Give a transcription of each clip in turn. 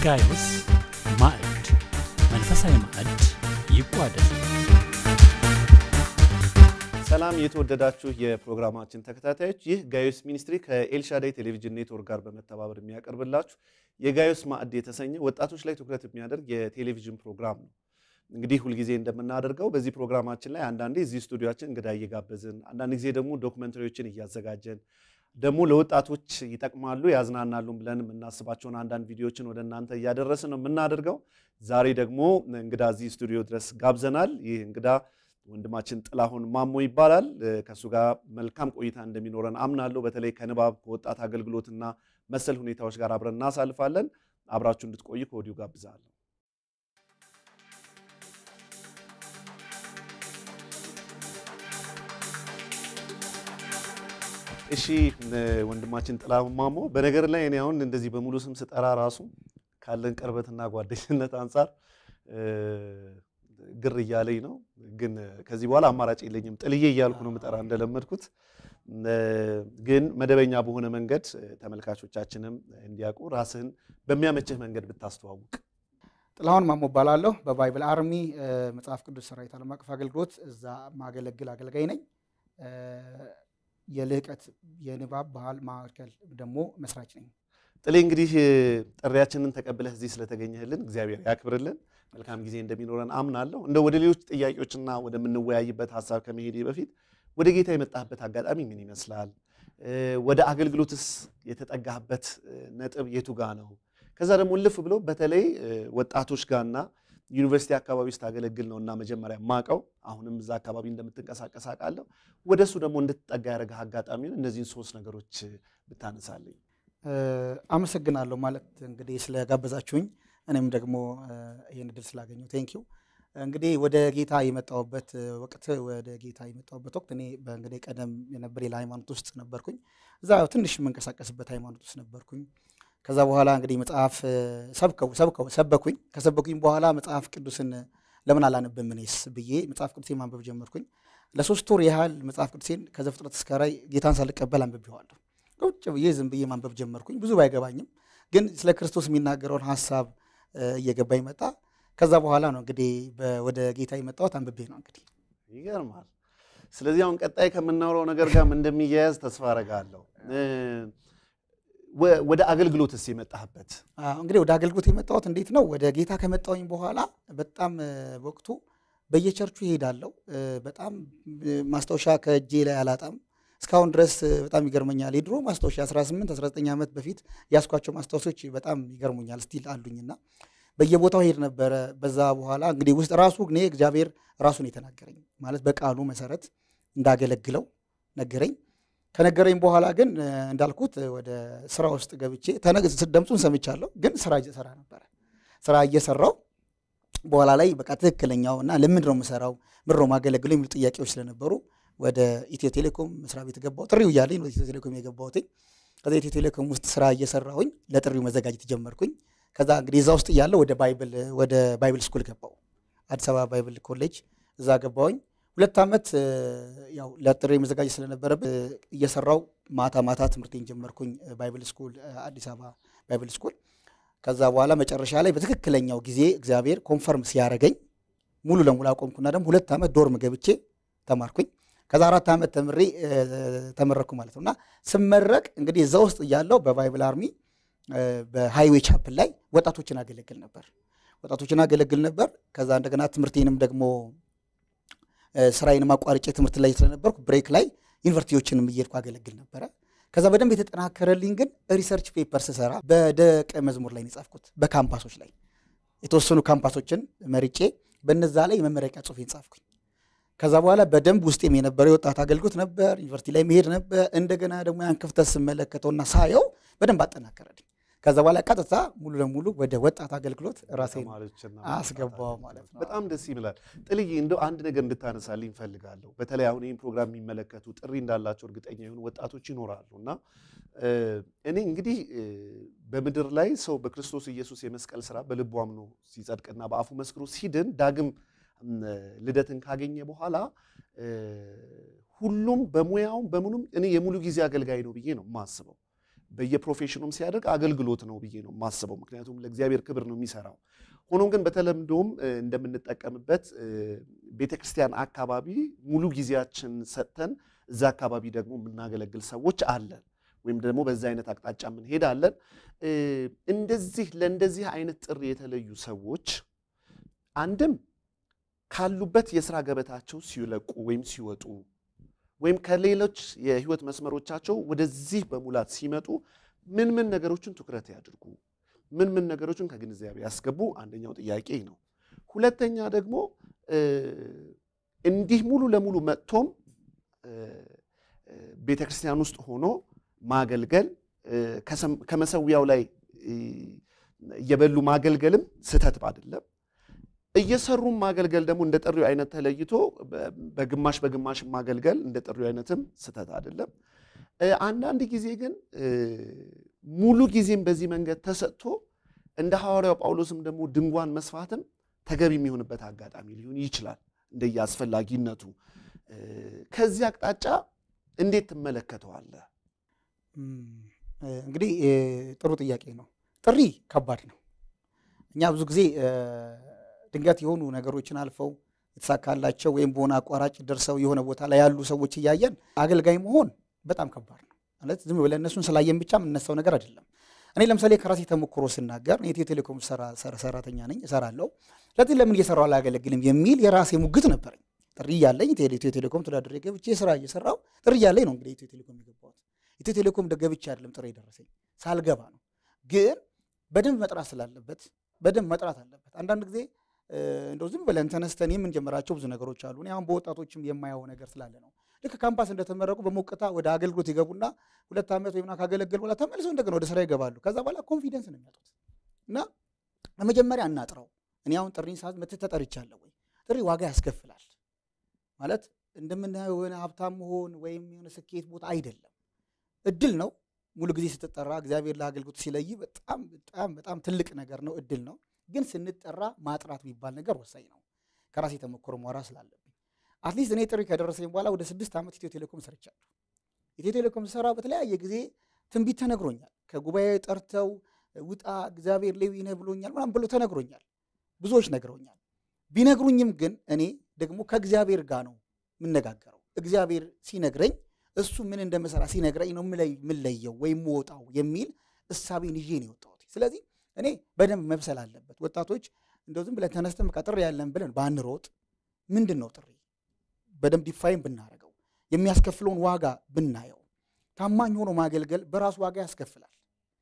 የጋይዮስ ማዕድ መንፈሳዊ ማዕድ ይቋደስ። ሰላም የተወደዳችሁ የፕሮግራማችን ተከታታዮች፣ ይህ ጋዮስ ሚኒስትሪ ከኤልሻዳይ ቴሌቪዥን ኔትወርክ ጋር በመተባበር የሚያቀርብላችሁ የጋዮስ ማዕድ የተሰኘ ወጣቶች ላይ ትኩረት የሚያደርግ የቴሌቪዥን ፕሮግራም ነው። እንግዲህ ሁልጊዜ እንደምናደርገው በዚህ ፕሮግራማችን ላይ አንዳንዴ እዚህ ስቱዲዮችን እንግዳ እየጋበዝን፣ አንዳንድ ጊዜ ደግሞ ዶክመንተሪዎችን እያዘጋጀን ደግሞ ለወጣቶች ይጠቅማሉ ያዝናናሉ ብለን የምናስባቸውን አንዳንድ ቪዲዮዎችን ወደ እናንተ እያደረስን ነው የምናደርገው። ዛሬ ደግሞ እንግዳ እዚህ ስቱዲዮ ድረስ ጋብዘናል። ይህ እንግዳ ወንድማችን ጥላሁን ማሞ ይባላል። ከእሱ ጋር መልካም ቆይታ እንደሚኖረን አምናለሁ። በተለይ ከንባብ ከወጣት አገልግሎትና መሰል ሁኔታዎች ጋር አብረን እናሳልፋለን። አብራችሁ እንድትቆዩ ከወዲሁ ጋብዛለሁ። እሺ ወንድማችን ጥላሁን ማሞ፣ በነገር ላይ እኔ አሁን እንደዚህ በሙሉ ስም ስጠራ ራሱ ካለን ቅርበትና ጓደኝነት አንጻር ግር እያለኝ ነው። ግን ከዚህ በኋላ አማራጭ የለኝም። ጥልዬ እያልኩ ነው የምጠራ እንደለመድኩት። ግን መደበኛ በሆነ መንገድ ተመልካቾቻችንም እንዲያውቁ ራስህን በሚያመችህ መንገድ ብታስተዋውቅ። ጥላሁን ማሞ እባላለሁ። በባይብል አርሚ መጽሐፍ ቅዱስ ሰራዊት ዓለም አቀፍ አገልግሎት እዛ ማገለግል አገልጋይ ነኝ። የልህቀት የንባብ ባህል ማዕከል ደግሞ መስራች ነኝ። ጥሌ እንግዲህ ጥሪያችንን ተቀብለህ እዚህ ስለተገኘህልን እግዚአብሔር ያክብርልን። መልካም ጊዜ እንደሚኖረን አምናለሁ። እንደ ወደ ሌሎች ጥያቄዎችና ወደምንወያይበት ሀሳብ ከመሄዴ በፊት ወደ ጌታ የመጣህበት አጋጣሚ ምን ይመስላል? ወደ አገልግሎትስ የተጠጋህበት ነጥብ የቱ ጋ ነው? ከዛ ደግሞ ልፍ ብሎ በተለይ ወጣቶች ጋርና ዩኒቨርሲቲ አካባቢ ስታገለግል ነው እና መጀመሪያ ማቀው አሁንም እዛ አካባቢ እንደምትንቀሳቀስ አውቃለሁ። ወደ እሱ ደግሞ እንድትጠጋ ያደረገህ አጋጣሚውን እነዚህን ሶስት ነገሮች ብታነሳለኝ። አመሰግናለሁ ማለት እንግዲህ ስለጋበዛችሁኝ እኔም ደግሞ ይህን እድል ስላገኘሁ ቴንኪው። እንግዲህ ወደ ጌታ የመጣሁበት ወቅት ወደ ጌታ የመጣሁበት ወቅት እኔ በእንግዲህ ቀደም የነበር ሌላ ሃይማኖት ውስጥ ነበርኩኝ። እዛ ትንሽ የምንቀሳቀስበት ሃይማኖት ውስጥ ነበርኩኝ። ከዛ በኋላ እንግዲህ መጽሐፍ ሰብከው ሰብከው ሰበኩኝ። ከሰበኩኝ በኋላ መጽሐፍ ቅዱስን ለምን አላነብም እኔስ ብዬ መጽሐፍ ቅዱሴን ማንበብ ጀመርኩኝ። ለሶስት ወር ያህል መጽሐፍ ቅዱሴን ከዘፍጥረት እስከ ራዕይ ጌታን ሳልቀበል አንብቤዋለሁ። ቁጭ ብዬ ዝም ብዬ ማንበብ ጀመርኩኝ። ብዙ ባይገባኝም ግን ስለ ክርስቶስ የሚናገረውን ሀሳብ እየገባኝ መጣ። ከዛ በኋላ ነው እንግዲህ ወደ ጌታ የመጣሁት አንብቤ ነው እንግዲህ። ይገርማል። ስለዚህ አሁን ቀጣይ ከምናወራው ነገር ጋር እንደሚያያዝ ተስፋ አረጋለሁ። ወደ አገልግሎትስ የመጣህበት? እንግዲህ ወደ አገልግሎት የመጣሁት እንዴት ነው? ወደ ጌታ ከመጣሁኝ በኋላ በጣም ወቅቱ በየቸርቹ ይሄዳለሁ። በጣም ማስታወሻ ከእጄ ላይ አላጣም። እስካሁን ድረስ በጣም ይገርመኛል። የድሮ ማስታወሻ 18 19 ዓመት በፊት ያስኳቸው ማስታወሶች በጣም ይገርሙኛል። ስቲል አሉኝና በየቦታው ሄድ ነበረ። በዛ በኋላ እንግዲህ ውስጥ ራሱ እኔ እግዚአብሔር ራሱን የተናገረኝ ማለት በቃሉ መሰረት እንዳገለግለው ነገረኝ። ከነገረኝ በኋላ ግን እንዳልኩት ወደ ስራ ውስጥ ገብቼ ድምፁን ሰምቻለሁ፣ ግን ስራ እየሰራ ነበረ። ስራ እየሰራው በኋላ ላይ በቃ ትክክለኛው እና ለምንድን ነው የምሰራው ምንድን ነው የማገለግለው የሚሉ ጥያቄዎች ስለነበሩ ወደ ኢትዮ ቴሌኮም መስሪያ ቤት ገባሁ። ጥሪው እያለኝ ወደ ኢትዮ ቴሌኮም የገባሁትኝ። ከዛ ኢትዮ ቴሌኮም ውስጥ ስራ እየሰራሁኝ ለጥሪው መዘጋጀት ጀመርኩኝ። ከዛ እንግዲህ እዛ ውስጥ እያለሁ ወደ ባይብል ወደ ባይብል ስኩል ገባሁ። አዲስ አበባ ባይብል ኮሌጅ እዛ ገባሁኝ። ሁለት ዓመት ያው ለጥሪ መዘጋጀት ስለነበረብን እየሰራው ማታ ማታ ትምህርቴን ጀመርኩኝ ባይብል ስኩል አዲስ አበባ ባይብል ስኩል። ከዛ በኋላ መጨረሻ ላይ በትክክለኛው ጊዜ እግዚአብሔር ኮንፈርም ሲያደርገኝ ሙሉ ለሙሉ አቆምኩና ደግሞ ሁለት ዓመት ዶርም ገብቼ ተማርኩኝ። ከዛ አራት ዓመት ተምሬ ተመረኩ ማለት ነው። እና ስመረቅ እንግዲህ እዛ ውስጥ እያለው በባይብል አርሚ በሃይዌይ ቻፕል ላይ ወጣቶችን አገለግል ነበር ወጣቶችን አገለግል ነበር። ከዛ እንደገና ትምህርቴንም ደግሞ ስራዬንም አቋርጬ ትምህርት ላይ ስለነበርኩ ብሬክ ላይ ዩኒቨርሲቲዎችንም እየሄድኩ አገለግል ነበረ። ከዛ በደንብ የተጠናከረልኝ ግን ሪሰርች ፔፐር ስሰራ በደቀ መዝሙር ላይ ነው የጻፍኩት። በካምፓሶች ላይ የተወሰኑ ካምፓሶችን መርጬ በነዛ ላይ የመመረቂያ ጽሑፌን ጻፍኩኝ። ከዛ በኋላ በደንብ ውስጤም የነበረው የወጣት አገልግሎት ነበር። ዩኒቨርሲቲ ላይ መሄድ ነበር። እንደገና ደግሞ ያን ክፍተት ስመለከተውና ሳየው በደንብ አጠናከረልኝ። ከዛ በኋላ ቀጥታ ሙሉ ለሙሉ ወደ ወጣት አገልግሎት ራሴን አስገባው ማለት ነው። በጣም ደስ ይላል። ጥልዬ እንደው አንድ ነገር እንድታነሳልኝ እፈልጋለሁ። በተለይ አሁን ይህን ፕሮግራም የሚመለከቱ ጥሪ እንዳላቸው እርግጠኛ የሆኑ ወጣቶች ይኖራሉ እና እኔ እንግዲህ በምድር ላይ ሰው በክርስቶስ ኢየሱስ የመስቀል ስራ በልቡ አምኖ ሲጸድቅና በአፉ መስክሮ ሲድን ዳግም ልደትን ካገኘ በኋላ ሁሉም በሙያውም በምኑም እኔ የሙሉ ጊዜ አገልጋይ ነው ብዬ ነው የማስበው። በየፕሮፌሽኑም ሲያደርግ አገልግሎት ነው ብዬ ነው የማስበው። ምክንያቱም ለእግዚአብሔር ክብር ነው የሚሰራው። ሆኖም ግን በተለምዶም እ፣ እንደምንጠቀምበት እ፣ ቤተክርስቲያን አካባቢ ሙሉ ጊዜያችን ሰጥተን እዛ አካባቢ ደግሞ የምናገለግል ሰዎች አለን፣ ወይም ደግሞ በዛ አይነት አቅጣጫ የምንሄድ አለን። እ፣ እንደዚህ ለእንደዚህ አይነት ጥሪ የተለዩ ሰዎች አንድም ካሉበት የስራ ገበታቸው ሲለቁ ወይም ሲወጡ ወይም ከሌሎች የህይወት መስመሮቻቸው ወደዚህ በሙላት ሲመጡ ምን ምን ነገሮችን ትኩረት ያድርጉ፣ ምን ምን ነገሮችን ከግንዛቤ ያስገቡ፣ አንደኛው ጥያቄ ነው። ሁለተኛ ደግሞ እ፣ እንዲህ ሙሉ ለሙሉ መጥቶም እ፣ እ፣ ቤተ ክርስቲያን ውስጥ ሆኖ ማገልገል እ፣ ከሰም- ከመሰዊያው ላይ እ፣ እየበሉ ማገልገልም ስህተት አይደለም። እየሰሩም ማገልገል ደግሞ እንደ ጥሪው አይነት ተለይቶ በ- በግማሽ በግማሽ ማገልገል እንደ ጥሪው አይነትም ስህተት አይደለም። እ፣ አንዳንድ ጊዜ ግን እ፣ ሙሉ ጊዜም በዚህ መንገድ ተሰጥቶ እንደ ሐዋርያው ጳውሎስም ደግሞ ድንኳን መስፋትም ተገቢ የሚሆንበት አጋጣሚ ሊሆን ይችላል እንደየ አስፈላጊነቱ። እ፣ ከዚህ አቅጣጫ እንዴት ትመለከተዋለህ? እም፣ እ፣ እንግዲህ እ፣ ጥሩ ጥያቄ ነው። ጥሪ ከባድ ነው። እኛ ብዙ ጊዜ እ፣ ድንገት የሆኑ ነገሮችን አልፈው የተሳካላቸው ወይም በሆነ አቋራጭ ደርሰው የሆነ ቦታ ላይ ያሉ ሰዎች እያየን አገልጋይ መሆን በጣም ከባድ ነው። ማለት ዝም ብለን እነሱን ስላየን ብቻ የምነሳው ነገር አይደለም። እኔ ለምሳሌ ከራሴ ተሞክሮ ስናገር እኔ ኢትዮ ቴሌኮም ሰራ- ሰራ- ሰራተኛ ነኝ፣ እሰራለሁ። ስለዚህ ለምን እየሰራሁ አላገለግልም የሚል የራሴ ሙግት ነበረኝ። ጥሪ እያለኝ ኢትዮ ኢትዮ ቴሌኮም ተወዳድሬ ገብቼ ስራ እየሰራሁ ጥሪ እያለኝ ነው እንግዲህ ኢትዮ ቴሌኮም የገባሁት። ኢትዮ ቴሌኮም ገብቼ አይደለም ጥሪ የደረሰኝ ሳልገባ ነው። ግን በደንብ መጥራት ስላለበት በደንብ መጥራት አለበት። አንዳንድ ጊዜ እ፣ እንደው ዝም ብለን ተነስተን የምንጀምራቸው ብዙ ነገሮች አሉ። እኔ አሁን በወጣቶችም የማየው ነገር ስላለ ነው። ልክ ካምፓስ እንደተመረቁ በሞቅታ ወደ አገልግሎት ይገቡና ሁለት ዓመት ወይም ካገለገሉ በኋላ ተመልሰው እንደገና ወደ ስራ ይገባሉ። ከዛ በኋላ ኮንፊደንስ ነው የሚያጡት እና በመጀመሪያ እናጥረው። እኔ አሁን ጥሪን ሰዓት መተህ ተጠርቻለሁ ወይ? ጥሪ ዋጋ ያስከፍላል ማለት እንደምናየው የሆነ ሀብታም መሆን ወይም የሆነ ስኬት ቦታ አይደለም። እድል ነው። ሙሉ ጊዜ ስትጠራ እግዚአብሔር ለአገልግሎት ሲለይ በጣም በጣም በጣም ትልቅ ነገር ነው፣ እድል ነው። ግን ስንጠራ ማጥራት የሚባል ነገር ወሳኝ ነው። ከራሴ ተሞክሮ ማውራ ስላለብኝ አትሊስት እኔ ጥሪ ከደረሰኝ በኋላ ወደ ስድስት ዓመት ኢትዮ ቴሌኮም ሰርቻለሁ። ኢትዮ ቴሌኮም ስራ በተለያየ ጊዜ ትንቢት ተነግሮኛል። ከጉባኤ ጠርተው ውጣ እግዚአብሔር ሌዊ ነህ ብሎኛል ምናምን ብሎ ተነግሮኛል። ብዙዎች ነግረውኛል። ቢነግሩኝም ግን እኔ ደግሞ ከእግዚአብሔር ጋር ነው የምነጋገረው። እግዚአብሔር ሲነግረኝ እሱ ምን እንደምሰራ ሲነግረኝ ነው የምለይ- የምለየው ወይም የምወጣው የሚል እሳቤን ይዤ ነው የወጣሁት። ስለዚህ እኔ በደንብ መብሰል አለበት። ወጣቶች እንደው ዝም ብለን ተነስተን በቃ ጥሪ ያለን ብለን ባንሮጥ፣ ምንድን ነው ጥሪ በደንብ ዲፋይን ብናደርገው፣ የሚያስከፍለውን ዋጋ ብናየው፣ ታማኝ ሆኖ ማገልገል በራሱ ዋጋ ያስከፍላል።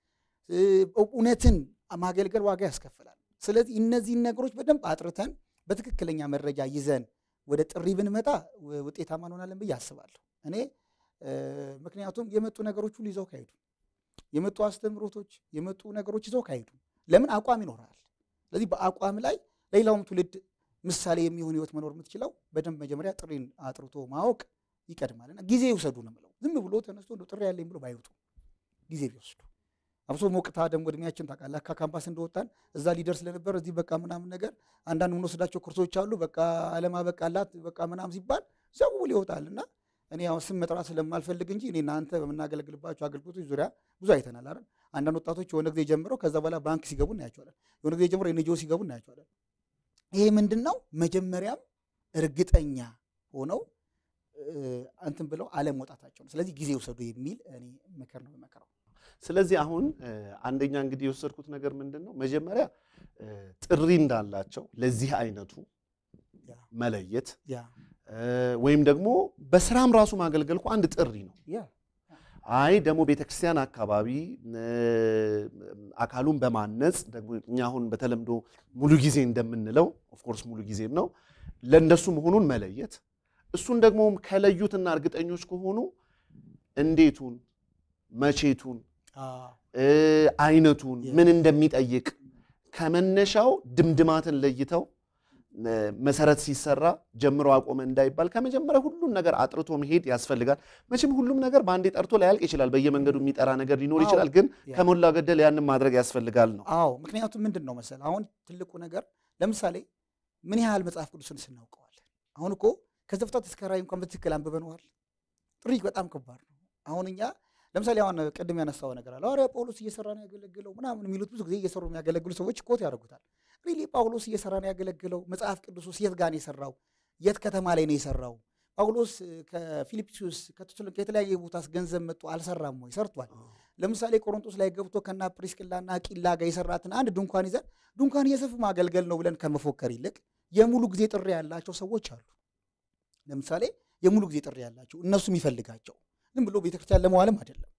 እ፣ እውነትን ማገልገል ዋጋ ያስከፍላል። ስለዚህ እነዚህን ነገሮች በደንብ አጥርተን በትክክለኛ መረጃ ይዘን ወደ ጥሪ ብንመጣ ው- ውጤታማ እንሆናለን ብዬ አስባለሁ። እኔ እ፣ ምክንያቱም የመጡ ነገሮች ሁሉ ይዘው ካሄዱ የመጡ አስተምህሮቶች የመጡ ነገሮች ይዘው ካሄዱ ለምን አቋም ይኖራል። ስለዚህ በአቋም ላይ ለሌላውም ትውልድ ምሳሌ የሚሆን ህይወት መኖር የምትችለው በደንብ መጀመሪያ ጥሪን አጥርቶ ማወቅ ይቀድማልና ጊዜ ይውሰዱ ነው የምለው። ዝም ብሎ ተነስቶ እንደው ጥሪ ያለኝ ብሎ ባይወጡ ጊዜ ቢወስዱ አብሶ ሞቅታ ደግሞ እድሜያችን ታውቃለህ፣ ከካምፓስ እንደወጣን እዛ ሊደር ስለነበር እዚህ በቃ ምናምን ነገር አንዳንድ የምንወስዳቸው ኮርሶች አሉ። በቃ አለማ በቃላት በቃ ምናምን ሲባል ሰው ብሎ ይወጣል እና እኔ አሁን ስም መጥራት ስለማልፈልግ እንጂ እኔ እናንተ በምናገለግልባቸው አገልግሎቶች ዙሪያ ብዙ አይተናል አይደል። አንዳንድ ወጣቶች የሆነ ጊዜ ጀምረው ከዛ በኋላ ባንክ ሲገቡ እናያቸዋለን። የሆነ ጊዜ ጀምረው ኤንጂኦ ሲገቡ እናያቸዋለን። ይሄ ምንድን ነው? መጀመሪያም እርግጠኛ ሆነው እ፣ እንትን ብለው አለመውጣታቸው ነው። ስለዚህ ጊዜ ውሰዱ የሚል እኔ ምክር ነው የምመክረው። ስለዚህ አሁን እ፣ አንደኛ እንግዲህ የወሰድኩት ነገር ምንድን ነው መጀመሪያ እ፣ ጥሪ እንዳላቸው ለዚህ አይነቱ ያ መለየት ያ እ፣ ወይም ደግሞ በስራም ራሱ ማገልገል እኮ አንድ ጥሪ ነው። ያ አይ ደግሞ ቤተክርስቲያን አካባቢ እ፣ አካሉን በማነጽ ደግሞ እኛ አሁን በተለምዶ ሙሉ ጊዜ እንደምንለው ኦፍኮርስ ሙሉ ጊዜም ነው ለእንደሱ መሆኑን መለየት እሱን ደግሞ ከለዩትና እርግጠኞች ከሆኑ እንዴቱን መቼቱን አዎ እ፣ አይነቱን Yeah. ምን እንደሚጠይቅ ከመነሻው ድምድማትን ለይተው እ፣ መሰረት ሲሰራ ጀምሮ አቆመ እንዳይባል ከመጀመሪያ ሁሉን ነገር አጥርቶ መሄድ ያስፈልጋል። መቼም ሁሉም ነገር በአንዴ ጠርቶ ላያልቅ ይችላል። በየመንገዱ የሚጠራ ነገር ሊኖር አዎ። ይችላል። ግን Yeah. ከሞላ ገደል ያንን ማድረግ ያስፈልጋል ነው። አዎ ምክንያቱም ምንድን ነው መሰል አሁን ትልቁ ነገር ለምሳሌ ምን ያህል መጽሐፍ ቅዱስን ስናውቀዋለን። አሁን እኮ ከዘፍጥረት እስከ ራዕይ እንኳን በትክክል አንብበነዋል። ጥሪ በጣም ከባድ ነው። አሁን እኛ ለምሳሌ አሁን ቅድም ያነሳው ነገር አለ ሐዋርያ ጳውሎስ እየሰራ ነው ያገለግለው ምናምን የሚሉት ብዙ ጊዜ እየሰሩ የሚያገለግሉ ሰዎች ኮት ያደርጉታል። ሪሊ ጳውሎስ እየሰራ ነው ያገለግለው? መጽሐፍ ቅዱስ ውስጥ የት ጋር ነው የሰራው? የት ከተማ ላይ ነው የሰራው? ጳውሎስ ከፊልጵስዩስ ከተሰሎንቄ የተለያየ ቦታስ ገንዘብ መጥቶ አልሰራም ወይ? ሰርቷል። ለምሳሌ ቆሮንቶስ ላይ ገብቶ ከና ፕሪስቅላና አቂላ ጋር የሰራትን አንድ ድንኳን ይዘን ድንኳን እየሰፉ ማገልገል ነው ብለን ከመፎከር ይልቅ የሙሉ ጊዜ ጥሪ ያላቸው ሰዎች አሉ። ለምሳሌ የሙሉ ጊዜ ጥሪ ያላቸው እነሱ የሚፈልጋቸው ዝም ብሎ ቤተክርስቲያን ለመዋልም አይደለም፣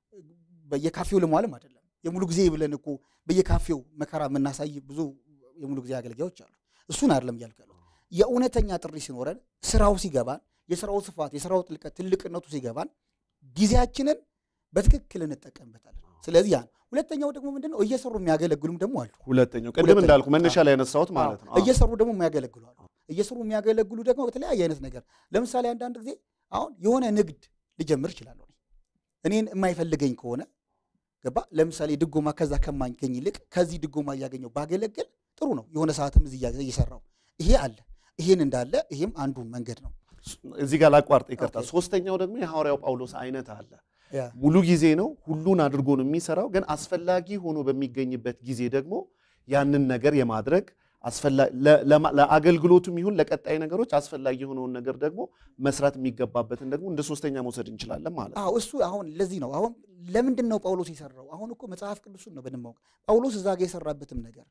በየካፌው ለመዋልም አይደለም። የሙሉ ጊዜ ብለን እኮ በየካፌው መከራ የምናሳይ ብዙ የሙሉ ጊዜ አገልጋዮች አሉ። እሱን አይደለም እያልኩ ያለሁት። የእውነተኛ ጥሪ ሲኖረን ስራው ሲገባን፣ የስራው ስፋት፣ የስራው ጥልቀት፣ ትልቅነቱ ሲገባን ጊዜያችንን በትክክል እንጠቀምበታለን። ስለዚህ ያን ሁለተኛው ደግሞ ምንድን ነው እየሰሩ የሚያገለግሉም ደግሞ አሉ። ሁለተኛው ቅድም ሁለተኛው፣ እንዳልኩ መነሻ ላይ ያነሳሁት ማለት ነው። እየሰሩ ደግሞ የሚያገለግሉ አሉ። እየሰሩ የሚያገለግሉ ደግሞ በተለያየ አይነት ነገር ለምሳሌ አንዳንድ ጊዜ አሁን የሆነ ንግድ ልጀምር እችላለሁ። እኔን የማይፈልገኝ ከሆነ ገባ ለምሳሌ ድጎማ ከዛ ከማገኝ ይልቅ ከዚህ ድጎማ እያገኘው ባገለግል ጥሩ ነው። የሆነ ሰዓትም እዚህ እያ- እየሰራው ይሄ አለ። ይሄን እንዳለ ይሄም አንዱ መንገድ ነው። እዚህ ጋር ላቋርጥ ይቅርታ። ኦኬ። ሶስተኛው ደግሞ የሐዋርያው ጳውሎስ አይነት አለ። ያ ሙሉ ጊዜ ነው፣ ሁሉን አድርጎ ነው የሚሰራው። ግን አስፈላጊ ሆኖ በሚገኝበት ጊዜ ደግሞ ያንን ነገር የማድረግ አስፈላ- ለ- ለማ- ለአገልግሎቱም ይሁን ለቀጣይ ነገሮች አስፈላጊ የሆነውን ነገር ደግሞ መስራት የሚገባበትን ደግሞ እንደ ሶስተኛ መውሰድ እንችላለን ማለት ነው። አዎ እሱ አሁን ለዚህ ነው አሁን ለምንድን ነው ጳውሎስ የሰራው? አሁን እኮ መጽሐፍ ቅዱሱን ነው በደንብ ማወቅ። ጳውሎስ እዛ ጋር የሰራበትም ነገር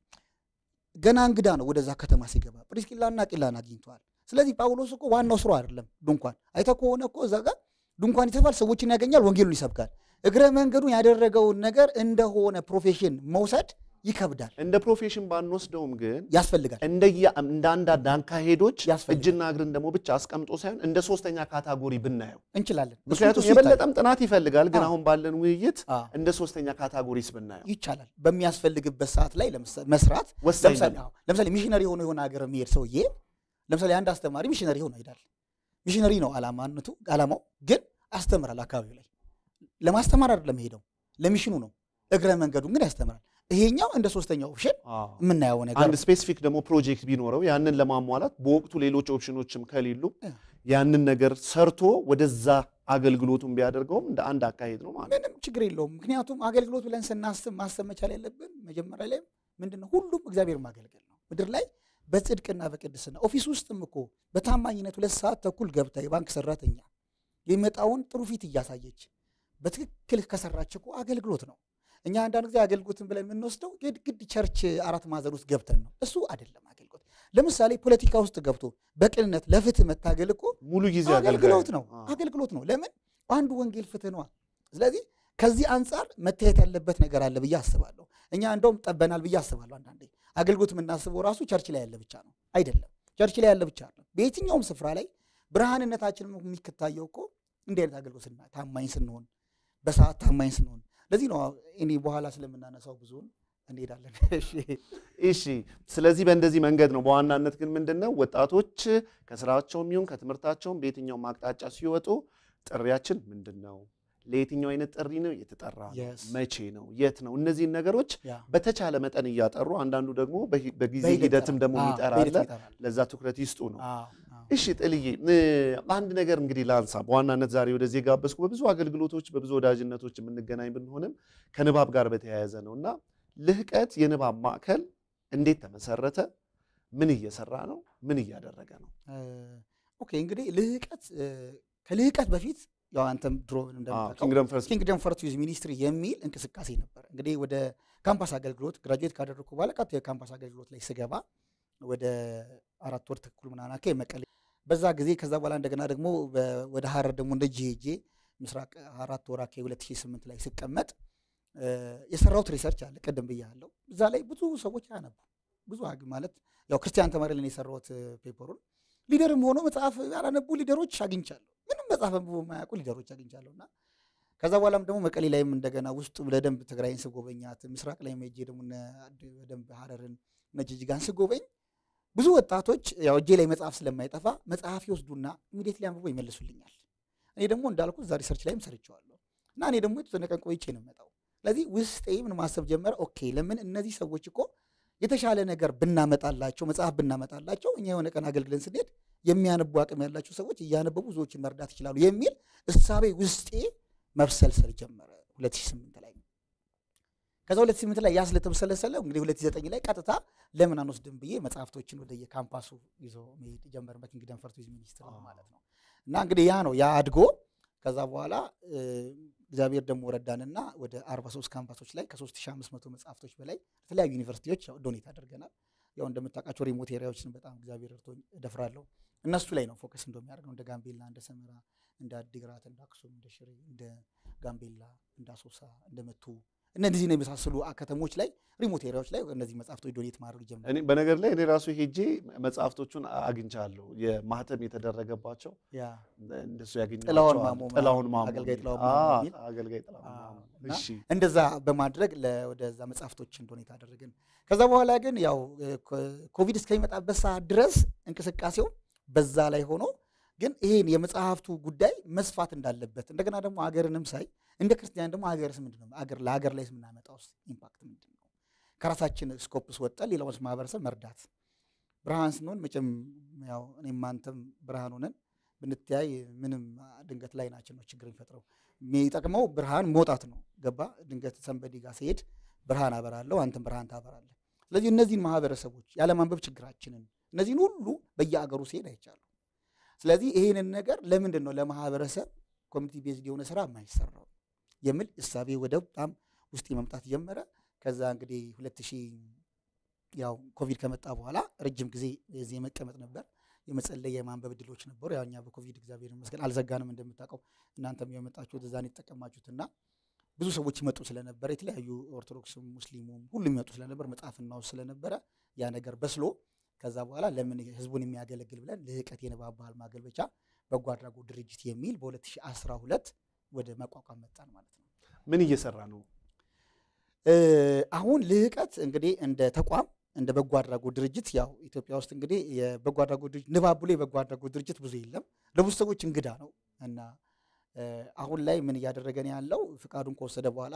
ገና እንግዳ ነው። ወደዛ ከተማ ሲገባ ፕሪስኪላና ቂላን አግኝተዋል። ስለዚህ ጳውሎስ እኮ ዋናው ስራው አይደለም ድንኳን። አይተህ ከሆነ እኮ እዛ ጋር ድንኳን ይተፋል፣ ሰዎችን ያገኛል፣ ወንጌሉን ይሰብካል። እግረ መንገዱን ያደረገውን ነገር እንደሆነ ፕሮፌሽን መውሰድ ይከብዳል፣ እንደ ፕሮፌሽን ባንወስደውም ግን ያስፈልጋል። እንደየ- እንደ አንዳንድ አካሄዶች ያስፈልጋል። እጅና እግርን ደግሞ ብቻ አስቀምጦ ሳይሆን እንደ ሶስተኛ ካታጎሪ ብናየው እንችላለን። እሱ- ምክንያቱም እሱ ይታያል። የበለጠም ጥናት ይፈልጋል። ግን አዎ። አሁን ባለን ውይይት አዎ። እንደ ሶስተኛ ካታጎሪስ ብናየው ይቻላል። በሚያስፈልግበት ሰዓት ላይ ለምሳ- መስራት ወሳኝ ለምሳሌ ነው። አዎ፣ ለምሳሌ ሚሽነሪ ሆኖ የሆነ ሀገር የሚሄድ ሰውዬ ለምሳሌ አንድ አስተማሪ ሚሽነሪ ሆኖ ይሄዳል። ሚሽነሪ ነው አላማነቱ አላማው፣ ግን አስተምራል። አካባቢው ላይ ለማስተማር አይደለም ሄደው ለሚሽኑ ነው። እግረ መንገዱን ግን ያስተምራል። ይሄኛው እንደ ሶስተኛ ኦፕሽን አዎ። የምናየው ነገር አንድ ነው። ስፔሲፊክ ደግሞ ፕሮጀክት ቢኖረው ያንን ለማሟላት በወቅቱ ሌሎች ኦፕሽኖችም ከሌሉ ያ። ያንን ነገር ሰርቶ ወደዛ አገልግሎቱን ቢያደርገውም እንደ አንድ አካሄድ ነው ማለት ነው። ምንም ችግር የለውም። ምክንያቱም አገልግሎት ብለን ስናስብ ማሰብ መቻል ያለብን መጀመሪያ ላይ ምንድን ነው ሁሉም እግዚአብሔር ማገልገል ነው። ምድር ላይ በጽድቅና በቅድስና ኦፊስ ውስጥም እኮ በታማኝነት ሁለት ሰዓት ተኩል ገብታ የባንክ ሰራተኛ የሚመጣውን ጥሩ ፊት እያሳየች በትክክል ከሰራች እኮ አገልግሎት ነው። እኛ አንዳንድ ጊዜ አገልግሎትን ብለን የምንወስደው ግድ ግድ ቸርች አራት ማዕዘን ውስጥ ገብተን ነው። እሱ አይደለም አገልግሎት። ለምሳሌ ፖለቲካ ውስጥ ገብቶ በቅንነት ለፍትህ መታገል እኮ ሙሉ ጊዜ አገልግሎት ነው። አዎ። አገልግሎት ነው። ለምን አንዱ ወንጌል ፍትህ ነዋ። ስለዚህ ከዚህ አንጻር መታየት ያለበት ነገር አለ ብዬ አስባለሁ። እኛ እንደውም ጠበናል ብዬ አስባለሁ። አንዳንዴ አገልግሎት የምናስበው ራሱ ቸርች ላይ ያለ ብቻ ነው። አይደለም፣ ቸርች ላይ ያለ ብቻ ነው። በየትኛውም ስፍራ ላይ ብርሃንነታችን የሚከታየው እኮ እንዲህ አይነት አገልግሎት ስና ታማኝ ስንሆን፣ በሰዓት ታማኝ ስንሆን። ለዚህ ነው እኔ በኋላ ስለምናነሳው ብዙውን እንሄዳለን። እሺ እሺ ስለዚህ በእንደዚህ መንገድ ነው። በዋናነት ግን ምንድን ነው ወጣቶች ከስራቸውም ይሁን ከትምህርታቸውም በየትኛውም አቅጣጫ ሲወጡ ጥሪያችን ምንድን ነው? ለየትኛው አይነት ጥሪ ነው የተጠራ ነው? Yes. መቼ ነው? የት ነው? እነዚህን ነገሮች ያ በተቻለ መጠን እያጠሩ አንዳንዱ ደግሞ በሂ- በጊዜ በሂደት ሂደትም ደግሞ አዎ፣ የሚጠራ በሂደት አለ። ይጠራል። ለዛ ትኩረት ይስጡ ነው። አዎ፣ አዎ። እሺ ጥልዬ እ፣ አንድ ነገር እንግዲህ ላንሳ። በዋናነት ዛሬ ወደዚህ የጋበዝኩ በብዙ አገልግሎቶች በብዙ ወዳጅነቶች የምንገናኝ ብንሆንም ከንባብ ጋር በተያያዘ ነው እና ልህቀት የንባብ ማዕከል እንዴት ተመሰረተ? ምን እየሰራ ነው? ምን እያደረገ ነው? ኦኬ እንግዲህ ልህቀት እ፣ ከልህቀት በፊት ያው አንተም ድሮ እንደምታውቀው ኪንግደም ፈርስት ኪንግደም ፈርስት ዩዝ ሚኒስትሪ የሚል እንቅስቃሴ ነበር። እንግዲህ ወደ ካምፓስ አገልግሎት ግራጁዌት ካደረግኩ በኋላ ቀጥታ የካምፓስ አገልግሎት ላይ ስገባ ወደ አራት ወር ተኩል ምናምን አካባቢ መቀሌ በዛ ጊዜ ከዛ በኋላ እንደገና ደግሞ በ- ወደ ሀረር ደግሞ እንደ ጂሄጄ ምስራቅ አራት ወር አካባቢ 2008 ላይ ስቀመጥ እ፣ የሰራሁት ሪሰርች አለ ቅድም ብያለሁ። እዛ ላይ ብዙ ሰዎች አያነቡ ብዙ አግ- ማለት ያው ክርስቲያን ተማሪ ላይ ነው የሰራሁት እ፣ ፔፐሩን ሊደርም ሆኖ መጽሐፍ ያላነቡ ሊደሮች አግኝቻለሁ። ምንም መጽሐፍ አንብቦ የማያውቁ ሊደሮች አግኝቻለሁ እና ከዛ በኋላም ደግሞ መቀሌ ላይም እንደገና ውስጡ በደንብ ትግራይን ስጎበኛት ምስራቅ ላይ ሄጄ ደግሞ እነ አድ- በደንብ ሀረርን እነ ጅጅጋን ስጎበኝ ብዙ ወጣቶች ያው እጄ ላይ መጽሐፍ ስለማይጠፋ መጽሐፍ ይወስዱና ኢሚዲየትሊ አንብቦ ይመልሱልኛል። እኔ ደግሞ እንዳልኩ እዛ ሪሰርች ላይም ሰርቼዋለሁ እና እኔ ደግሞ የተወሰነ ቀን ቆይቼ ነው የምመጣው። ስለዚህ ውስጤ ምን ማሰብ ጀመረ፣ ኦኬ ለምን እነዚህ ሰዎች እኮ የተሻለ ነገር ብናመጣላቸው መጽሐፍ ብናመጣላቸው እኛ የሆነ ቀን አገልግለን ስንሄድ የሚያነቡ አቅም ያላቸው ሰዎች እያነበቡ ብዙዎችን መርዳት ይችላሉ የሚል እሳቤ ውስጤ መብሰልሰል ጀመረ 2008 ላይ። ከዛ 2008 ላይ ያ ስለተብሰለሰለ እንግዲህ 2009 ላይ ቀጥታ ለምን አንወስድም ብዬ መጽሐፍቶችን ወደ የካምፓሱ ይዞ መሄድ ጀመር። በኪንግደም ፈር ቱሪዝም ሚኒስትር ማለት ነው። እና እንግዲህ ያ ነው ያ አድጎ ከዛ በኋላ እግዚአብሔር ደግሞ ረዳንና ወደ 43 ካምፓሶች ላይ ከ3500 መጽሐፍቶች በላይ ለተለያዩ ዩኒቨርሲቲዎች ዶኔት አድርገናል። ያው እንደምታውቃቸው ሪሞት ኤሪያዎችን በጣም እግዚአብሔር ረድቶኝ እደፍራለሁ። እነሱ ላይ ነው ፎከስ እንደሚያደርገው እንደ ጋምቤላ፣ እንደ ሰመራ፣ እንደ አዲግራት፣ እንደ አክሱም፣ እንደ ሽሬ፣ እንደ ጋምቤላ፣ እንደ አሶሳ፣ እንደ መቱ እነዚህን የመሳሰሉ ከተሞች ላይ ሪሞት ኤሪያዎች ላይ እነዚህ መጽሐፍቶች ዶኔት ማድረግ ጀምረ እኔ በነገር ላይ እኔ ራሱ ሄጄ መጽሐፍቶቹን አግኝቻለሁ። የማህተም የተደረገባቸው እንደሱ ያገኘኋቸው ጥላሁን አሉ። ማሞ ጥላሁን ማሞ አገልጋይ የሚል። ጥላሁን ማሞ አዎ፣ የሚል። አገልጋይ ጥላሁን ማሞ። እና እሺ እንደዛ በማድረግ ለ- ወደዛ መጽሐፍቶችን ዶኔት አደረግን። ከዛ በኋላ ግን ያው ኮ- ኮቪድ እስከሚመጣበት ሰዓት ድረስ እንቅስቃሴው በዛ ላይ ሆኖ ግን ይሄን የመጽሐፍቱ ጉዳይ መስፋት እንዳለበት እንደገና ደግሞ ሀገርንም ሳይ እንደ ክርስቲያን ደግሞ ሀገርስ ምንድን ነው ሀገር ለሀገር ላይ የምናመጣው ኢምፓክት ምንድን ነው? ከራሳችን ስኮፕስ ወጠን ሌላውን ማህበረሰብ መርዳት ብርሃን ስንሆን መቼም ያው እኔም አንተም ብርሃን ሆነን ብንተያይ ምንም ድንገት ላይ ናችን ነው ችግር የሚፈጥረው። የሚጠቅመው ብርሃን መውጣት ነው። ገባ ድንገት ሰንበዲ ጋር ሲሄድ ብርሃን አበራለሁ፣ አንተም ብርሃን ታበራለህ። ስለዚህ እነዚህን ማህበረሰቦች ያለማንበብ ችግራችንን እነዚህን ሁሉ በየአገሩ ሲሄድ አይቻሉ። ስለዚህ ይህንን ነገር ለምንድን ነው ለማህበረሰብ ኮሚኒቲ ቤዝድ የሆነ ስራ የማይሰራው የሚል እሳቤ ወደ በጣም ውስጥ መምጣት ጀመረ። ከዛ እንግዲህ ሁለት ሺህ ያው ኮቪድ ከመጣ በኋላ ረጅም ጊዜ የዚህ የመቀመጥ ነበር። የመጸለይ የማንበብ እድሎች ነበሩ። ያው እኛ በኮቪድ እግዚአብሔር ይመስገን አልዘጋንም። እንደምታውቀው እናንተም የመጣችሁት እዛን የተጠቀማችሁትና ብዙ ሰዎች ይመጡ ስለነበረ የተለያዩ ኦርቶዶክስም ሙስሊሙም ሁሉም ይመጡ ስለነበር መጽሐፍ እናውስ ስለነበረ ያ ነገር በስሎ ከዛ በኋላ ለምን ህዝቡን የሚያገለግል ብለን ልህቀት የንባብ ባህል ማገልበቻ በጎ አድራጎት ድርጅት የሚል በ2012 ወደ መቋቋም መጣን ማለት ነው። ምን እየሰራ ነው? እ፣ አሁን ልህቀት እንግዲህ እንደ ተቋም እንደ በጎ አድራጎት ድርጅት ያው ኢትዮጵያ ውስጥ እንግዲህ የበጎ አድራጎት ድርጅት ንባብ ብሎ የበጎ አድራጎት ድርጅት ብዙ የለም፣ ለብዙ ሰዎች እንግዳ ነው እና እ፣ አሁን ላይ ምን እያደረገን ያለው ፍቃዱን ከወሰደ በኋላ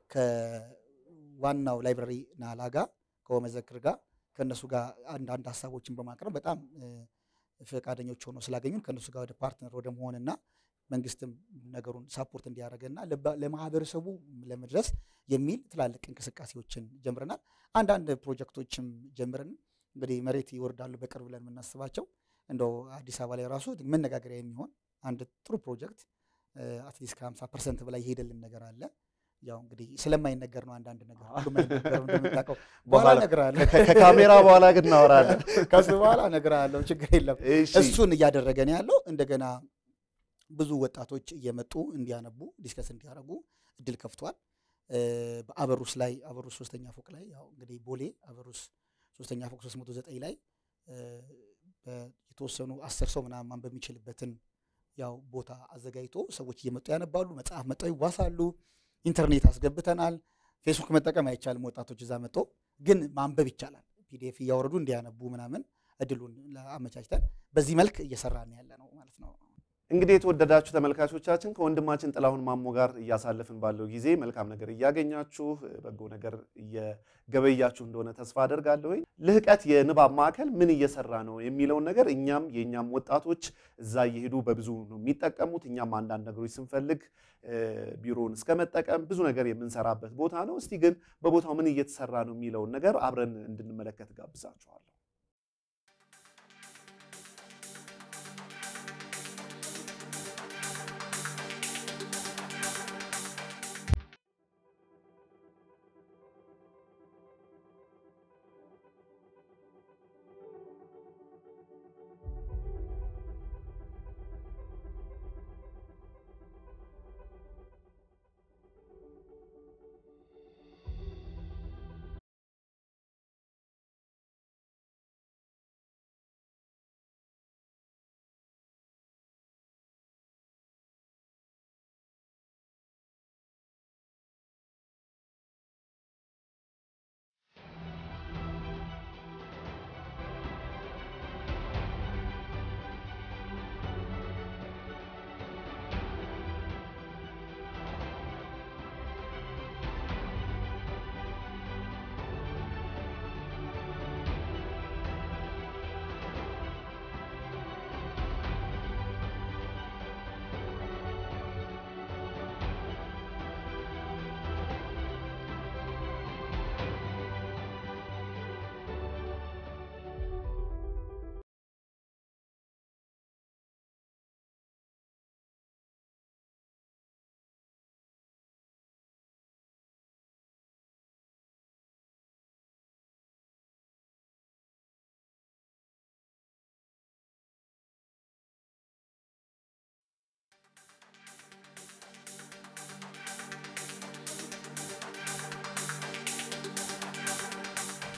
ከዋናው ላይብራሪ ናላ ጋር ከወመዘክር ጋር ከእነሱ ጋር አንዳንድ ሀሳቦችን በማቅረብ በጣም እ፣ ፈቃደኞች ሆነው ስላገኙን ከእነሱ ጋር ወደ ፓርትነር ወደ መሆንና መንግስትም ነገሩን ሳፖርት እንዲያደርገና ለባ- ለማህበረሰቡ ለመድረስ የሚል ትላልቅ እንቅስቃሴዎችን ጀምረናል። አንዳንድ ፕሮጀክቶችም ጀምረን እንግዲህ መሬት ይወርዳሉ በቅርብ ብለን የምናስባቸው እንደው አዲስ አበባ ላይ ራሱ መነጋገሪያ የሚሆን አንድ ጥሩ ፕሮጀክት አትሊስት ከ50 ፐርሰንት በላይ የሄደልን ነገር አለ። ያው እንግዲህ ስለማይነገር ነው አንዳንድ ነገር ሁሉም አይነገርም እንደምታውቀው። በኋላ በኋላ እነግርሃለሁ። ከ- ከካሜራ በኋላ ግን እናወራለን። ከሱ በኋላ እነግርሃለሁ። ችግር የለም። እሺ እሱን እያደረገ ነው ያለው። እንደገና ብዙ ወጣቶች እየመጡ እንዲያነቡ ዲስከስ እንዲያደርጉ እድል ከፍቷል። እ፣ በአበሩስ ላይ አበሩስ ሶስተኛ ፎቅ ላይ ያው እንግዲህ ቦሌ አበሩስ ሶስተኛ ፎቅ 309 ላይ እ፣ በ- የተወሰኑ አስር ሰው ምናምን በሚችልበትን ያው ቦታ አዘጋጅቶ ሰዎች እየመጡ ያነባሉ። መጽሐፍ መጠው ይዋሳሉ። ኢንተርኔት አስገብተናል። ፌስቡክ መጠቀም አይቻልም። ወጣቶች እዛ መጥቶ ግን ማንበብ ይቻላል። ፒዲኤፍ እያወረዱ እንዲያነቡ ምናምን እድሉን አመቻችተን በዚህ መልክ እየሰራን ያለ ነው ማለት ነው። እንግዲህ የተወደዳችሁ ተመልካቾቻችን ከወንድማችን ጥላሁን ማሞ ጋር እያሳለፍን ባለው ጊዜ መልካም ነገር እያገኛችሁ በጎ ነገር እየገበያችሁ እንደሆነ ተስፋ አደርጋለሁ። ልህቀት የንባብ ማዕከል ምን እየሰራ ነው የሚለውን ነገር እኛም የእኛም ወጣቶች እዛ እየሄዱ በብዙ ነው የሚጠቀሙት። እኛም አንዳንድ ነገሮች ስንፈልግ እ፣ ቢሮውን እስከ መጠቀም ብዙ ነገር የምንሰራበት ቦታ ነው። እስቲ ግን በቦታው ምን እየተሰራ ነው የሚለውን ነገር አብረን እንድንመለከት ጋብዛችኋለሁ።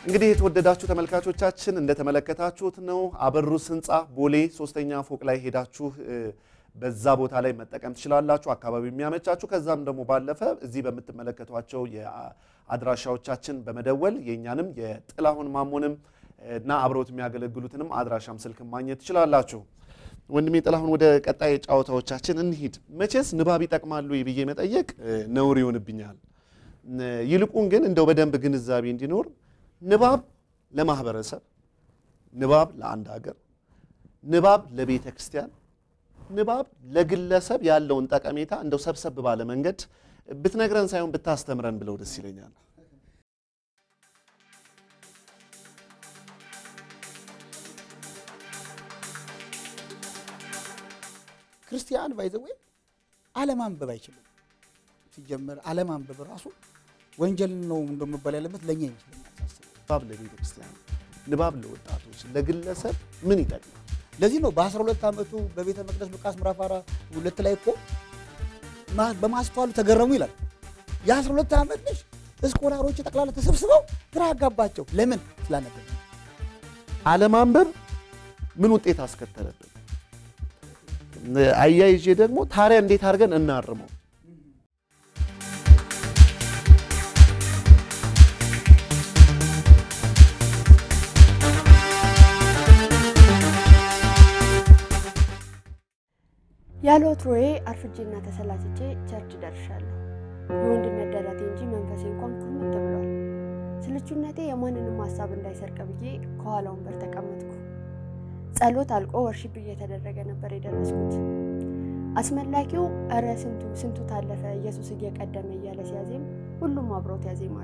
እንግዲህ የተወደዳችሁ ተመልካቾቻችን እንደተመለከታችሁት ነው። አበሩስ ህንፃ ቦሌ ሶስተኛ ፎቅ ላይ ሄዳችሁ በዛ ቦታ ላይ መጠቀም ትችላላችሁ፣ አካባቢ የሚያመቻችሁ። ከዛም ደግሞ ባለፈ እዚህ በምትመለከቷቸው የአድራሻዎቻችን በመደወል የእኛንም የጥላሁን ማሞንም እና አብረውት የሚያገለግሉትንም አድራሻም ስልክም ማግኘት ትችላላችሁ። ወንድሜ ጥላሁን ወደ ቀጣይ ጨዋታዎቻችን እንሂድ። መቼስ ንባብ ይጠቅማሉ ብዬ መጠየቅ ነውር ይሆንብኛል። ይልቁን ግን እንደው በደንብ ግንዛቤ እንዲኖር ንባብ ለማህበረሰብ፣ ንባብ ለአንድ ሀገር፣ ንባብ ለቤተ ክርስቲያን፣ ንባብ ለግለሰብ ያለውን ጠቀሜታ እንደው ሰብሰብ ባለ መንገድ ብትነግረን ሳይሆን ብታስተምረን ብለው ደስ ይለኛል። ክርስቲያን ባይዘዌ አለማንበብ አይችልም። ሲጀመር አለማንበብ ራሱ ወንጀል ነው እንደመባል ያለበት ለእኛ ይመስለኛል ሳስበው። ንባብ ለቤተ ክርስቲያን፣ ንባብ ለወጣቶች፣ ለግለሰብ ምን ይጠቅማል? ለዚህ ነው በ12 ዓመቱ በቤተ መቅደስ ሉቃስ ምዕራፍ አራ- ሁለት ላይ እኮ ማ- በማስተዋሉ ተገረሙ ይላል። የ12 ዓመት ልጅ እስኮላሮች ጠቅላላ ተሰብስበው ግራ አጋባቸው። ለምን ስላነበበ። አለማንበብ ምን ውጤት አስከተለብን? አያይዤ ደግሞ ታዲያ እንዴት አድርገን እናርመው? ያለ ወትሮዬ አርፍጄና ተሰላችቼ ቸርች ደርሻለሁ። የወንድነት ደረቴ እንጂ መንፈሴ እንኳን ኩርምት ብሏል። ስልቹነቴ የማንንም ሀሳብ እንዳይሰርቅ ብዬ ከኋላ ወንበር ተቀመጥኩ። ጸሎት አልቆ ወርሺፕ እየተደረገ ነበር የደረስኩት። አስመላኪው እረ ስንቱ ስንቱ ታለፈ ኢየሱስ እየቀደመ እያለ ሲያዜም ሁሉም አብረውት ያዜማሉ።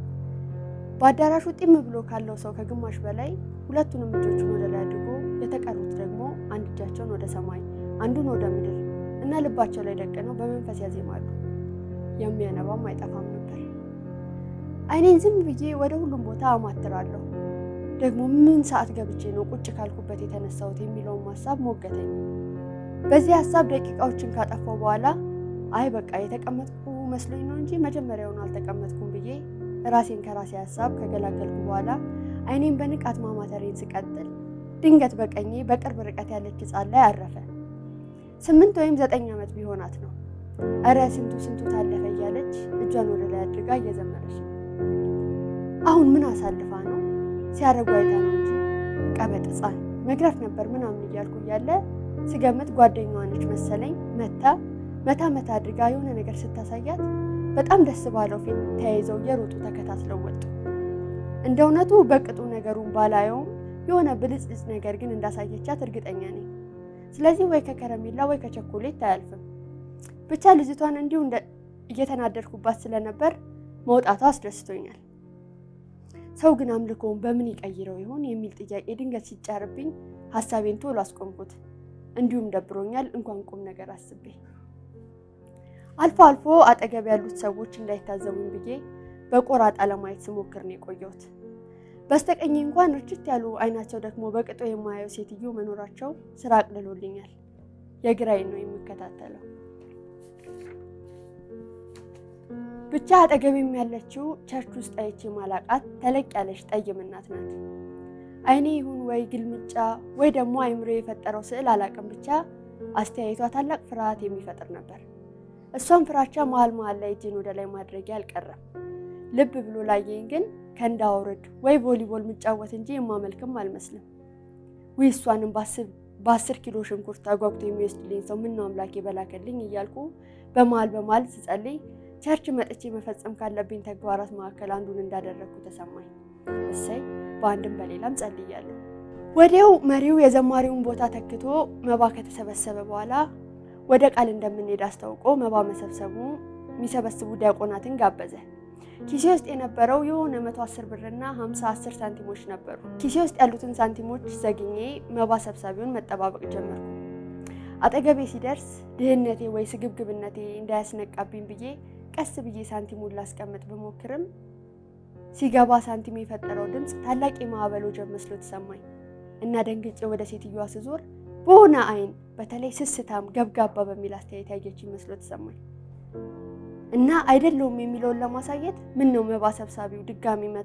በአዳራሹ ጢም ብሎ ካለው ሰው ከግማሽ በላይ ሁለቱንም እጆቹን ወደ ላይ አድርጎ የተቀሩት ደግሞ አንድ እጃቸውን ወደ ሰማይ አንዱን ወደ ምድር እና ልባቸው ላይ ደቅነው በመንፈስ ያዜማሉ። የሚያነባም አይጠፋም ነበር። አይኔን ዝም ብዬ ወደ ሁሉም ቦታ አማትራለሁ። ደግሞ ምን ሰዓት ገብቼ ነው ቁጭ ካልኩበት የተነሳሁት የሚለውን ሀሳብ ሞገተኝ። በዚህ ሀሳብ ደቂቃዎችን ካጠፋው በኋላ አይ በቃ የተቀመጥኩ መስሎኝ ነው እንጂ መጀመሪያውን አልተቀመጥኩም ብዬ ራሴን ከራሴ ሀሳብ ከገላገልኩ በኋላ አይኔን በንቃት ማማተሬን ስቀጥል ድንገት በቀኜ በቅርብ ርቀት ያለች ሕፃን ላይ አረፈ። ስምንት ወይም ዘጠኝ ዓመት ቢሆናት ነው። እረ ስንቱ ስንቱ ታለፈ እያለች እጇን ወደ ላይ አድርጋ እየዘመረች ነው። አሁን ምን አሳልፋ ነው ሲያረጉ አይታ ነው እንጂ ቀበጥ ሕፃን መግረፍ ነበር ምናምን እያልኩ እያለ ስገምት ጓደኛዋ ነች መሰለኝ መታ መታ መታ አድርጋ የሆነ ነገር ስታሳያት በጣም ደስ ባለው ፊት ተያይዘው እየሮጡ ተከታትለው ወጡ። እንደ እውነቱ በቅጡ ነገሩን ባላየውም የሆነ ብልጭልጭ ነገር ግን እንዳሳየቻት እርግጠኛ ነኝ። ስለዚህ ወይ ከከረሜላ ወይ ከቸኮሌት አያልፍም። ብቻ ልጅቷን እንዲሁ እንደ እየተናደድኩባት ስለነበር መውጣቷ አስደስቶኛል። ሰው ግን አምልኮውን በምን ይቀይረው ይሆን የሚል ጥያቄ ድንገት ሲጫርብኝ ሀሳቤን ቶሎ አስቆምኩት። እንዲሁም ደብሮኛል እንኳን ቁም ነገር አስቤ አልፎ አልፎ አጠገብ ያሉት ሰዎች እንዳይታዘቡኝ ብዬ በቆራጣ ለማየት ስሞክር ነው የቆየሁት። በስተቀኝ እንኳን ርችት ያሉ አይናቸው ደግሞ በቅጦ የማያየው ሴትዮ መኖራቸው ስራ አቅልሎልኛል። የግራዬን ነው የምከታተለው። ብቻ አጠገቤም ያለችው ቸርች ውስጥ አይቼ ማላቃት ተለቅ ያለች ጠይም እናት ናት። አይኔ ይሁን ወይ ግልምጫ ወይ ደግሞ አይምሮ የፈጠረው ስዕል አላቅም፣ ብቻ አስተያየቷ ታላቅ ፍርሃት የሚፈጥር ነበር። እሷም ፍራቻ መሀል መሀል ላይ እጄን ወደ ላይ ማድረጊያ አልቀረም። ልብ ብሎ ላየኝ ግን ከእንዳውርድ ወይ ቮሊቦል ምጫወት እንጂ የማመልክም አልመስልም። ውይ እሷንም በአስር ኪሎ ሽንኩርት አጓጉቶ የሚወስድልኝ ሰው ምነው አምላኬ በላከልኝ እያልኩ በመሀል በመሀል ስጸልይ ቸርች መጥቼ መፈጸም ካለብኝ ተግባራት መካከል አንዱን እንዳደረግኩ ተሰማኝ። እሰይ በአንድም በሌላም ጸልያለሁ። ወዲያው መሪው የዘማሪውን ቦታ ተክቶ መባ ከተሰበሰበ በኋላ ወደ ቃል እንደምንሄድ አስታውቆ መባ መሰብሰቡ የሚሰበስቡ ዲያቆናትን ጋበዘ። ኪሴ ውስጥ የነበረው የሆነ መቶ አስር ብርና ሀምሳ አስር ሳንቲሞች ነበሩ። ኪሴ ውስጥ ያሉትን ሳንቲሞች ዘግኜ መባ ሰብሳቢውን መጠባበቅ ጀመርኩ። አጠገቤ ሲደርስ ድህነቴ ወይ ስግብግብነቴ እንዳያስነቃብኝ ብዬ ቀስ ብዬ ሳንቲሙን ላስቀምጥ ብሞክርም ሲገባ ሳንቲም የፈጠረው ድምፅ ታላቅ የማዕበል ወጀብ መስሎ ተሰማኝ እና ደንግጬ ወደ ሴትዮዋ ስዞር በሆነ አይን በተለይ ስስታም ገብጋባ በሚል አስተያየት ያየች መስሎ ተሰማኝ እና አይደለውም የሚለውን ለማሳየት ምን ነው መባ ሰብሳቢው ድጋሚ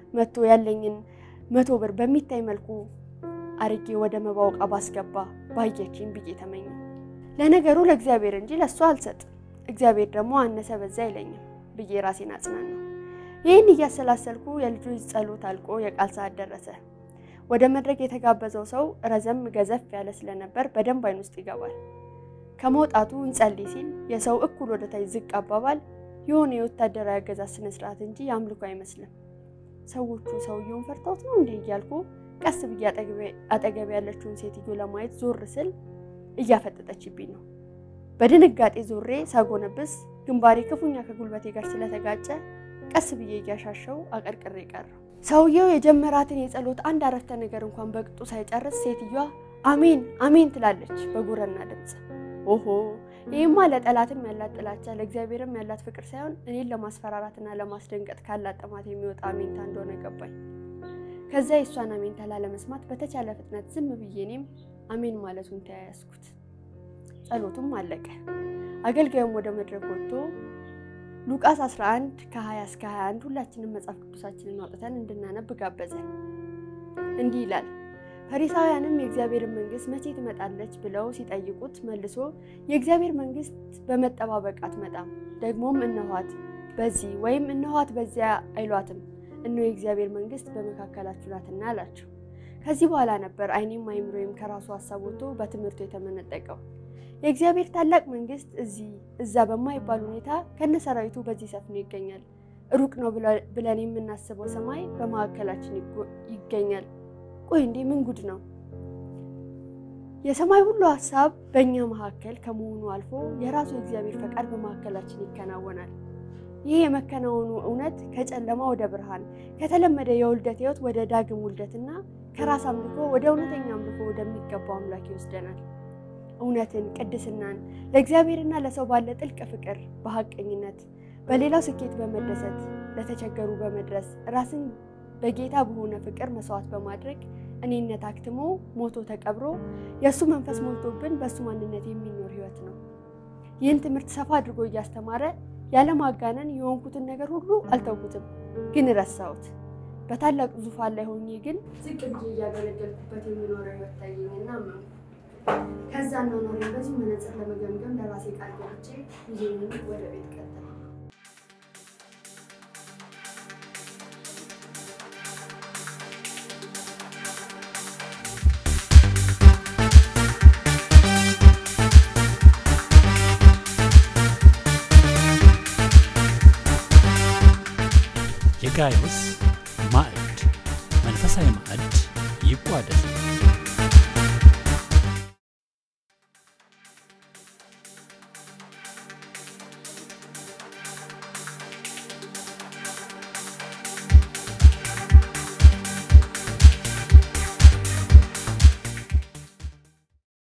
መጥቶ ያለኝን መቶ ብር በሚታይ መልኩ አርጌ ወደ መባው ዕቃ ባስገባ ባየችኝ ብዬ ተመኘ። ለነገሩ ለእግዚአብሔር እንጂ ለእሷ አልሰጥ፣ እግዚአብሔር ደግሞ አነሰ በዛ አይለኝም ብዬ ራሴን አጽናናው። ይህን እያሰላሰልኩ የልጆች ጸሎት አልቆ የቃል ሰዓት ደረሰ። ወደ መድረክ የተጋበዘው ሰው ረዘም ገዘፍ ያለ ስለነበር በደንብ አይን ውስጥ ይገባል። ከመውጣቱ እንጸልይ ሲል የሰው እኩል ወደ ታች ዝቅ አባባል የሆነ የወታደራዊ አገዛዝ ስነ ስርዓት እንጂ የአምልኮ አይመስልም። ሰዎቹ ሰውየውን ፈርተውት ነው እንዲህ እያልኩ ቀስ ብዬ አጠገብ ያለችውን ሴትዮ ለማየት ዞር ስል እያፈጠጠችብኝ ነው። በድንጋጤ ዞሬ ሳጎነብስ ግንባሬ ክፉኛ ከጉልበቴ ጋር ስለተጋጨ ቀስ ብዬ እያሻሸው አቀርቅሬ ቀረው። ሰውየው የጀመራትን የጸሎት አንድ አረፍተ ነገር እንኳን በቅጡ ሳይጨርስ ሴትዮዋ አሜን አሜን ትላለች በጉረና ድምፅ። ኦሆ ይህማ ለጠላትም ያላት ጥላቻ ለእግዚአብሔርም ያላት ፍቅር ሳይሆን እኔን ለማስፈራራትና ለማስደንቀጥ ካላት ጥማት የሚወጣ አሜንታ እንደሆነ ገባኝ። ከዛ የእሷን አሜንታ ላለመስማት በተቻለ ፍጥነት ዝም ብዬ እኔም አሜን ማለቱን ተያያዝኩት። ጸሎቱም አለቀ። አገልጋዩም ወደ መድረክ ወጥቶ ሉቃስ 11 ከ20 እስከ 21 ሁላችንም መጽሐፍ ቅዱሳችንን አውጥተን እንድናነብ ጋበዘን። እንዲህ ይላል። ፈሪሳውያንም የእግዚአብሔርን መንግሥት መቼ ትመጣለች ብለው ሲጠይቁት መልሶ የእግዚአብሔር መንግሥት በመጠባበቅ አትመጣም፣ ደግሞም እነኋት በዚህ ወይም እነኋት በዚያ አይሏትም፣ እነሆ የእግዚአብሔር መንግሥት በመካከላችሁ ናትና አላቸው። ከዚህ በኋላ ነበር ዓይኔም አይምሮዬም ከራሱ ሀሳብ ወጥቶ በትምህርቱ የተመነጠቀው። የእግዚአብሔር ታላቅ መንግሥት እዚህ እዛ በማይባል ሁኔታ ከነሰራዊቱ በዚህ ሰፍኖ ይገኛል። ሩቅ ነው ብለን የምናስበው ሰማይ በመካከላችን ይገኛል። ቆይ እንዴ ምን ጉድ ነው! የሰማይ ሁሉ ሀሳብ በእኛ መካከል ከመሆኑ አልፎ የራሱ የእግዚአብሔር ፈቃድ በመካከላችን ይከናወናል። ይህ የመከናወኑ እውነት ከጨለማ ወደ ብርሃን፣ ከተለመደ የውልደት ሕይወት ወደ ዳግም ውልደትና ከራስ አምልኮ ወደ እውነተኛ አምልኮ ወደሚገባው አምላክ ይወስደናል። እውነትን፣ ቅድስናን፣ ለእግዚአብሔርና ለሰው ባለ ጥልቅ ፍቅር፣ በሀቀኝነት በሌላው ስኬት በመደሰት ለተቸገሩ በመድረስ ራስን በጌታ በሆነ ፍቅር መስዋዕት በማድረግ እኔነት አክትሞ ሞቶ ተቀብሮ የእሱ መንፈስ ሞልቶብን በእሱ ማንነት የሚኖር ሕይወት ነው። ይህን ትምህርት ሰፋ አድርጎ እያስተማረ ያለማጋነን የሆንኩትን ነገር ሁሉ አልተውኩትም፣ ግን ረሳሁት። በታላቅ ዙፋን ላይ ሆኜ ግን ዝቅ ብዬ እያገለገልኩበት የሚኖረው ሕይወት ታየኝና አመንኩ። ከዛ ኖሬን በዚሁ መነጽር ለመገምገም ለራሴ ቃል ገብቼ ይዤን ወደ ቤት ቀጠለ። የጋይዮስ ማዕድ መንፈሳዊ ማዕድ ይቋደስ።